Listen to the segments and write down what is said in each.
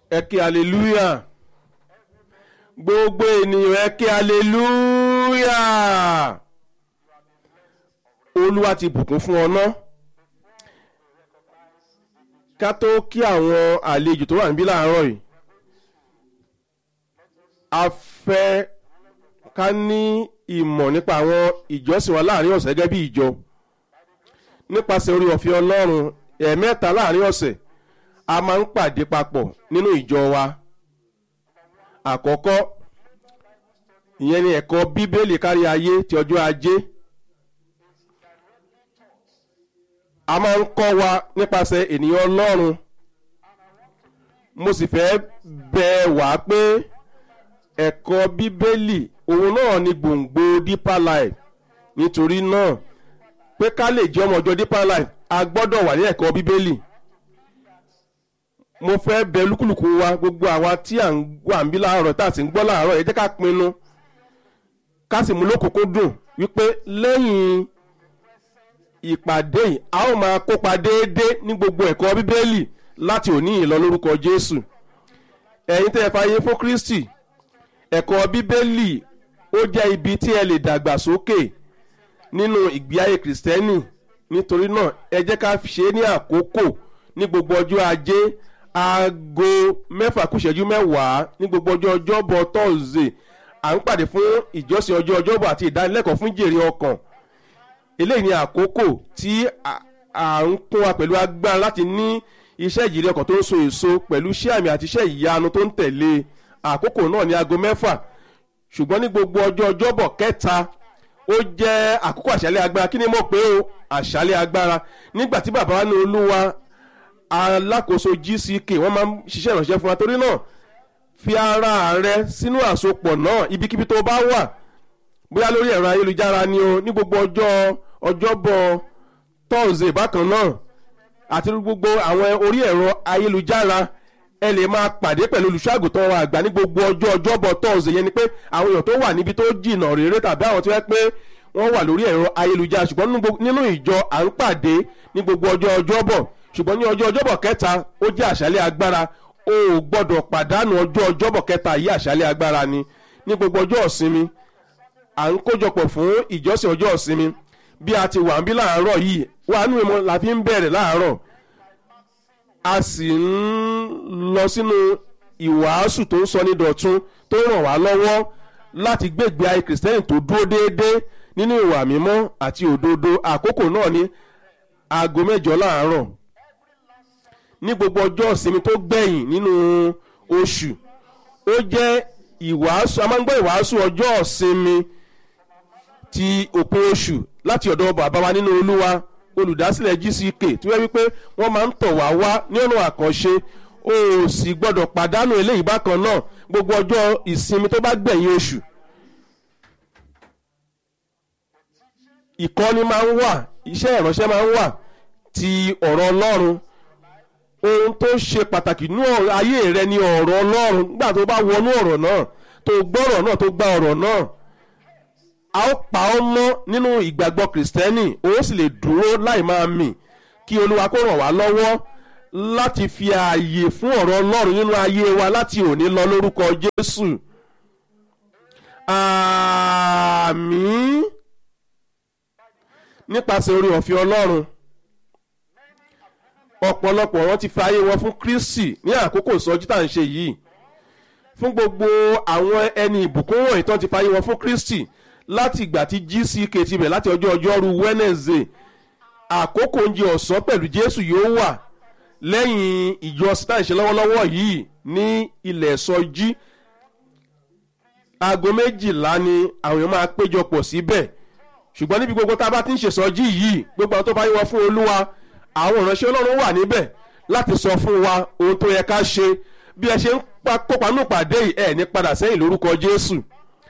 ẹ ké hallelujah gbogbo ènìyàn ẹ ké hallelujah olúwa ti bùkún fún ọ náà ká tó kí àwọn àlejò tó wà níbí láàárọ̀ yìí a fẹ́ ká ní ìmọ̀ nípa àwọn ìjọsìn wa láàrin ọ̀sẹ̀ gẹ́gẹ́ bí ìjọ nípasẹ̀ orí ọ̀fẹ́ ọlọ́run ẹ̀ẹ̀mẹ́ta láàrin ọ̀sẹ̀ a máa ń pàdé papọ̀ nínú ìjọ wa àkọ́kọ́ ìyẹn ni ẹ̀kọ́ bíbélì kárí ayé ti ọjọ́ ajé a máa ń kọ́ wa nípasẹ̀ ènìyàn ọlọ́run mo sì fẹ́ bẹ̀ wá pé ẹ̀kọ́ bíbélì òun náà ni gbòǹgbò deeper life nítorí náà pé ká lè jẹ́ ọmọ ọjọ́ deeper life a gbọ́dọ̀ wà ní ẹ̀kọ́ bíbélì mo fẹ́ bẹ̀ lúkúlùkù wa gbogbo àwa tí à ń wà ń bí láàárọ̀ tá a sì ń gbọ́ láàárọ̀ ẹ jẹ́ ká pinnu ká sì mú lókùnkún dùn wípé lẹ́yìn ìpàdé yìí a ó máa kópa déédéé ní gbogbo ẹ̀kọ́ bíbélì láti òní yìí lọ lórúkọ jésù ẹ̀yin tẹ́ ẹ fàyè fún kristi ẹ̀kọ́ bíbélì ó jẹ́ ibi tí ẹ lè dàgbà sókè nínú ìgbé ayé kìrìsìtẹ́nì nítorí náà ẹ jẹ́ ká ṣe é ní àkókò ní gbogbo ọjọ́ ajé aago mẹ́fà kù ìṣẹ́jú mẹ́wàá ní gbogbo ọjọ́ ọjọ́bọ̀ tọ́sídẹ̀ẹ́ à ń pàdé fún ìjọsìn ọjọ́ ọjọ́bọ̀ àti ìdánilẹ́kọ̀ọ́ fún jèrè ọkàn eléyìí ni àkókò tí à ń kún wa pẹ̀lú agbára láti ní iṣẹ́ ìjìnlẹ̀ ọkàn tó ń so èso pẹ̀lú iṣẹ́ àmì àti iṣẹ́ ìyanu tó ń tẹ̀lé àkókò náà ní aago mẹ́fà ṣùgbọ́n ní gbogbo ọjọ́ ọjọ́bọ̀ kẹta ó jẹ́ àkókò àṣálẹ̀ agbára kí ni mo pè ó àṣálẹ̀ agbára nígbà tí bàbá wa ní olúwa alákòóso gck wọ́n máa ń ṣiṣẹ́ ìránṣẹ́ fún wa torí náà fi ara rẹ sínú àsopọ̀ náà ibikíbi tó bá wà bóyá lórí ẹ̀rọ ayélujára ni o ní gbogbo ọjọ́ ọjọ́bọ̀ tọ́ọ̀sì bákan náà àti gbogbo àwọn orí ẹ̀rọ ayélujára ẹ lè máa pàdé pẹ̀lú olùṣọ́àgùtàn wa àgbà ní gbogbo ọjọ́ ọjọ́bọ̀ tọ́ọ̀sì yẹn ni pé àwọn èèyàn tó wà níbi tó jìnnà réré tàbí àwọn tó yẹ pé wọ́n wà lórí ẹ̀rọ ayélujára ṣùgbọ́n nínú ìjọ à ń pàdé ní gbogbo ọjọ́ ọjọ́bọ̀ ṣùgbọ́n ní ọjọ́ ọjọ́bọ̀ kẹta ó jẹ́ àṣálẹ̀ agbára o ò gbọ́dọ̀ pàdánù ọjọ́ ọjọ́bọ̀ kẹta yìí àṣálẹ̀ agbára ni ní gbogbo ọjọ́ ìsinmi à ń kójọpọ̀ fún ìjọsìn ọjọ́ ìsinmi bí a ti wà ń bí láàárọ̀ yìí wà nínú ìmọ̀ la fi ń bẹ̀rẹ̀ láàárọ̀ a sì ń lọ sínú ìwàásù tó ń sọ ní dọ̀tún tó ràn wá lọ́wọ́ láti gbégbé ayé kìrìsìtẹ́nì tó dúró déédéé nínú ìwà mímọ́ àti òdodo àkókò náà ní aago mẹ́jọ láàárọ̀ ní gbogbo ọjọ́ ìsinmi tó gbẹ̀yìn nínú oṣù ó jẹ́ ìwàásù a máa ń gbọ́ ìwàásù ọjọ́ ìsinmi ti òpin oṣù láti ọ̀dọ̀ bàbá wa nínú olúwa olùdásílẹ̀ gck tí wọ́n wípé wọ́n máa ń tọ̀ wá wá ní ọ̀nà àkànṣe o ò sì gbọ́dọ̀ pàdánù eléyìí bákan náà gbogbo ọjọ́ ìsinmi tó bá gbẹ̀yìn oṣù. ìkọ́ni máa ń wà iṣẹ́ ìránṣẹ́ máa ń wà ti ọ̀rọ̀ ọlọ́run ohun tó ṣe pàtàkì ní ayé rẹ ni ọ̀rọ̀ ọlọ́run nígbà tó bá wọnú ọ̀rọ̀ náà tó gbọ́rọ̀ náà tó gba ọ̀rọ̀ náà a ó pa ọ́ mọ́ nínú ìgbàgbọ́ kìrìsìtẹ́nì ó sì lè dúró láì máa mì kí olúwa kó ràn wá lọ́wọ́ láti fi ààyè fún ọ̀rọ̀ ọlọ́run nínú ayé wa láti òní lọ lórúkọ jésù àmín nípasẹ̀ orí ọ̀fẹ́ ọlọ́run ọ̀pọ̀lọpọ̀ wọn ti fi ayé wọn fún kristi ní àkókò ìsọjí tá à ń ṣe yìí fún gbogbo àwọn ẹni ìbùkún wọ̀nyí tán ti fi ayé wọn fún kristi láti ìgbà tí gck ti bẹ̀ láti ọjọ́ ọjọ́rú wednesday àkókò oúnjẹ ọ̀sán pẹ̀lú jésù yóò wà lẹ́yìn ìjọ sítá ìṣe lọ́wọ́lọ́wọ́ yìí ní ilẹ̀ sọjí aago méjìlá ni àwọn èèyàn máa péjọpọ̀ síbẹ̀ ṣùgbọ́n níbi gbogbo tá a bá ti ń ṣèsọjí yìí gbogbo àwọn tó bá yẹ wọ́n fún olúwa àwọn ìránṣẹ́ ọlọ́run wà níbẹ̀ láti sọ fún wa ohun tó yẹ ká ṣe bí ẹ ṣe ń kópa nù pàdé yìí ẹ̀ ní padà sẹ́yìn lórúkọ jésù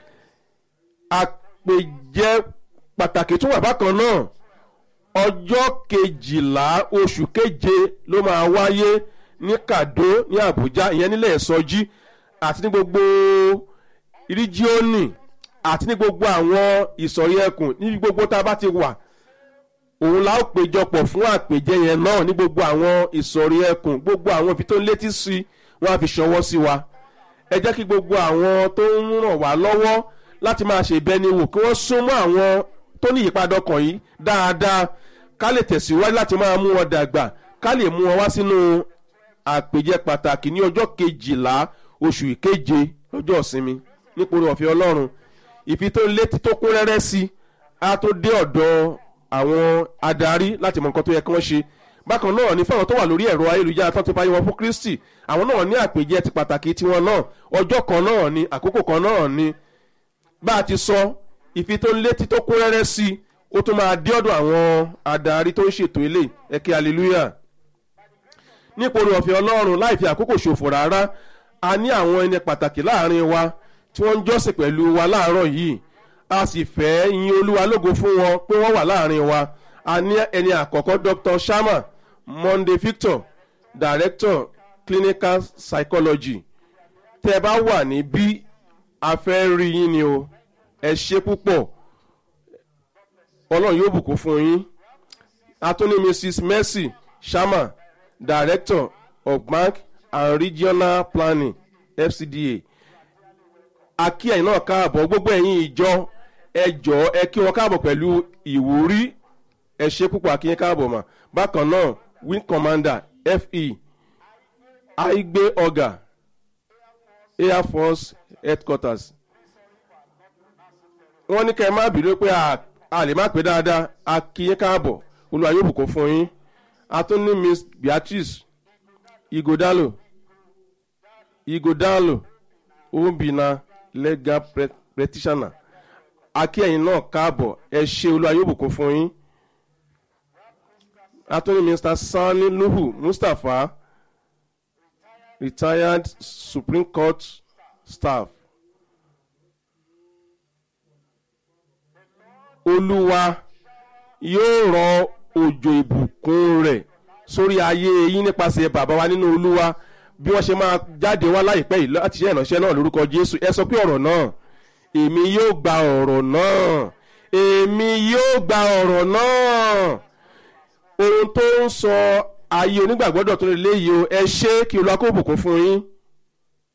àpèjẹ pàtàkì tún wà bákan náà ọjọ́ kejìlá oṣù keje ló máa wáyé ní kàdó ní àbújá ìyẹn nílẹ̀ ìsọjí àti ní gbogbo ríjíọ́nì àti ní gbogbo àwọn ìsọ̀rí ẹkùn níbi gbogbo tá a bá ti wà òun la ó péjọpọ̀ fún àpèjẹ yẹn náà ní gbogbo àwọn ìsọ̀rí ẹkùn gbogbo àwọn ibi tó ń létí sí wọn á fi ṣọwọ́ sí wa ẹ jẹ́ kí gbogbo àwọn tó ń ràn wá lọ́wọ́ láti máa ṣe ìbẹniwò kí wọ́n súnmọ́ àwọn tó ní ìyípadà ọkàn yìí dáadáa ká lè tẹ̀síwájú láti máa mú wọn dàgbà ká lè mú wọn wá sínú àpèjẹ pàtàkì ní ọjọ́ kejìlá oṣù ìkeje ọjọ́ ìsinmi nípòrí ọ̀fẹ́ ọlọ́run ìfi tó létí tó kún rẹ́rẹ́ sí a tó dé ọ̀dọ̀ àwọn adarí láti mọ nǹkan tó yẹ kí wọ́n ṣe bákan náà ní fáwọn tó wà lórí ẹ̀rọ ayélujára tó ti fàyè wọn fún kristi àwọn náà ní àpèjẹ ti pàtàkì tiwọn náà ọjọ́ kan náà ni àkókò kan náà ni bá a ti sọ ìfi tó létí tó kún rẹ́rẹ́ sí ó tún máa dé ọ̀dọ̀ àwọn adarí tó ń ṣètò ilé ẹ̀kẹ́ hallelujah nípòrí ọ̀fẹ́ ọlọ́run láì fi àkókò ṣòfò rárá a ní àwọn ẹni pàtàkì láàrin wa tí wọ́n ń jọ́sìn pẹ̀lú wa láàárọ̀ yìí a sì fẹ́ yin olúwa lógo fún wọn pé wọ́n wà láàrin wa a ní ẹni àkọ́kọ́ dr sharma monday victor director clinical psychology tẹ́ ẹ bá wà ní bí a fẹ́ rí yín ni o ẹ ṣe púpọ̀ ọlọ́run yóò bùkún fún yín a tún ní mrs mercy sharma director of bank and regional planning fcda akí ẹ̀yin náà káàbọ̀ gbogbo ẹ̀yin ìjọ ẹ jọ̀ọ́ ẹ kí wọn káàbọ̀ pẹ̀lú ìwúrí ẹ ṣe púpọ̀ akí yín káàbọ̀ mà bákan náà wing commander fe aigbe ọ̀gá air force headquarters wọ́n ní kẹ́ ẹ má bínú pé a lè má pé dáadáa akí yín káàbọ̀ olúwa yóò bùkún fún yín a tún ní miss beatrice igodalo igodalo obìnrin legal practitioner akí ẹ̀yin náà káàbọ̀ ẹ ṣe olúwa yóò bùkún fún yín attorney minister sani nuhu mustapha retired supreme court staff olúwa yóò rọ òjò ìbùkún rẹ̀ sórí ayé yín nípasẹ̀ bàbá wa nínú olúwa bí wọ́n ṣe máa jáde wá láìpẹ́ yìí láti ṣe ìránṣẹ́ náà lórúkọ jésù ẹ sọ pé ọ̀rọ̀ náà èmi yóò gba ọ̀rọ̀ náà èmi yóò gba ọ̀rọ̀ náà ohun tó ń sọ ayé onígbàgbọ́dọ̀ tó lè léyìí o ẹ ṣe kí olúwa kó bùkún fún yín